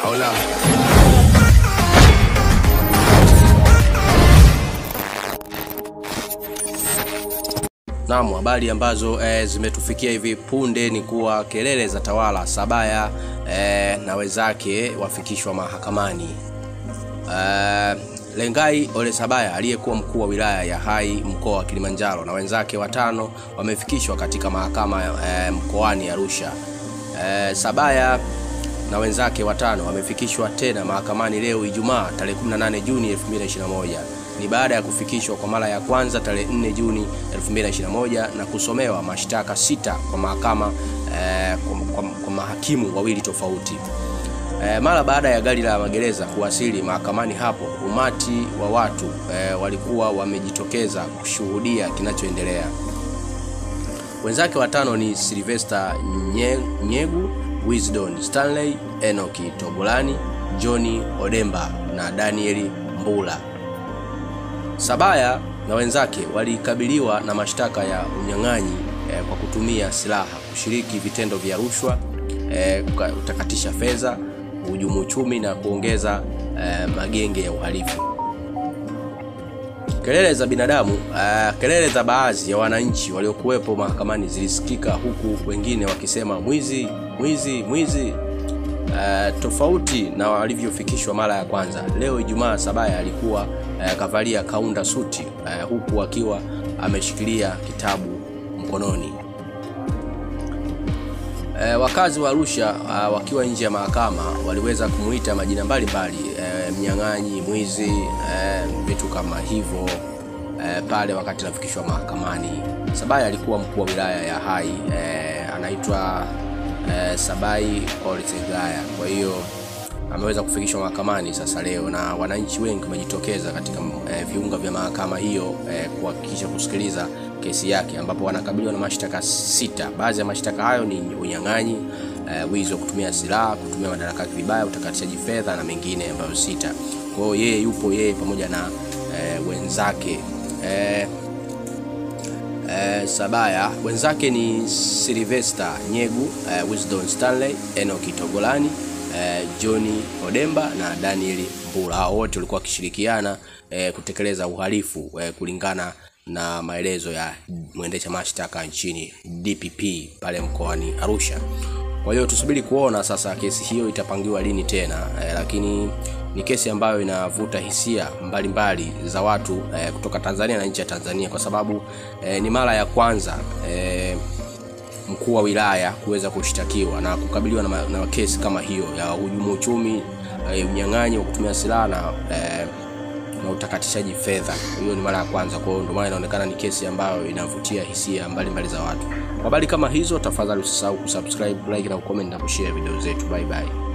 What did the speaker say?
Hola. Naam, habari ambazo e, zimetufikia hivi punde ni kuwa kelele za tawala Sabaya e, na wenzake wafikishwa mahakamani. E, Lengai Ole Sabaya aliyekuwa mkuu wa wilaya ya Hai mkoa wa Kilimanjaro na wenzake watano wamefikishwa katika mahakama e, mkoani Arusha. E, Sabaya na wenzake watano wamefikishwa tena mahakamani leo Ijumaa tarehe 18 Juni 2021. Ni baada ya kufikishwa kwa mara ya kwanza tarehe 4 Juni 2021 na kusomewa mashtaka sita kwa mahakama eh, kwa, kwa, kwa mahakimu wawili tofauti. E, mara baada ya gari la magereza kuwasili mahakamani hapo, umati wa watu e, walikuwa wamejitokeza kushuhudia kinachoendelea. Wenzake watano ni Sylvester Nye, Nyegu, Wisdom Stanley, Enoki Togolani, Johnny Odemba na Daniel Mbula. Sabaya na wenzake walikabiliwa na mashtaka ya unyang'anyi e, kwa kutumia silaha, kushiriki vitendo vya rushwa e, kutakatisha fedha uhujumu uchumi na kuongeza eh, magenge ya uhalifu. Kelele za binadamu eh, kelele za baadhi ya wananchi waliokuwepo mahakamani zilisikika huku wengine wakisema mwizi, mwizi, mwizi. Eh, tofauti na walivyofikishwa mara ya kwanza. Leo Ijumaa, Sabaya alikuwa eh, kavalia kaunda suti eh, huku akiwa ameshikilia kitabu mkononi. E, wakazi wa Arusha uh, wakiwa nje ya mahakama waliweza kumuita majina mbalimbali e, mnyang'anyi, mwizi, e, vitu kama hivyo e, pale wakati anafikishwa mahakamani. Sabaya alikuwa mkuu wa wilaya ya Hai e, anaitwa e, Sabai Olsegaya. Kwa hiyo ameweza kufikishwa mahakamani sasa leo, na wananchi wengi wamejitokeza katika e, viunga vya mahakama hiyo e, kuhakikisha kusikiliza kesi yake ambapo wanakabiliwa na mashtaka sita. Baadhi ya mashtaka hayo ni unyang'anyi, e, wizi wa kutumia silaha, kutumia madaraka yake vibaya, utakatishaji fedha na mengine ambayo sita. Kwa hiyo yeye yupo yeye pamoja na e, wenzake e, e, Sabaya. Wenzake ni Sylvester Nyegu, e, Wisdom Stanley, Enoki Togolani Eh, Johnny Odemba na Daniel Mbula. Hao wote walikuwa wakishirikiana eh, kutekeleza uhalifu eh, kulingana na maelezo ya mwendesha mashtaka nchini DPP pale mkoani Arusha. Kwa hiyo tusubiri kuona sasa kesi hiyo itapangiwa lini tena eh, lakini ni kesi ambayo inavuta hisia mbalimbali mbali za watu eh, kutoka Tanzania na nje ya Tanzania kwa sababu eh, ni mara ya kwanza eh, mkuu wa wilaya kuweza kushtakiwa na kukabiliwa na, na kesi kama hiyo ya hujumu uchumi, unyang'anyi wa kutumia silaha na, eh, na utakatishaji fedha. Hiyo ni mara ya kwanza, kwa hiyo ndio maana inaonekana ni kesi ambayo inavutia hisia mbalimbali za watu. Kwa habari kama hizo, tafadhali usisahau kusubscribe, like na kucomment na kushare video zetu. Bye bye.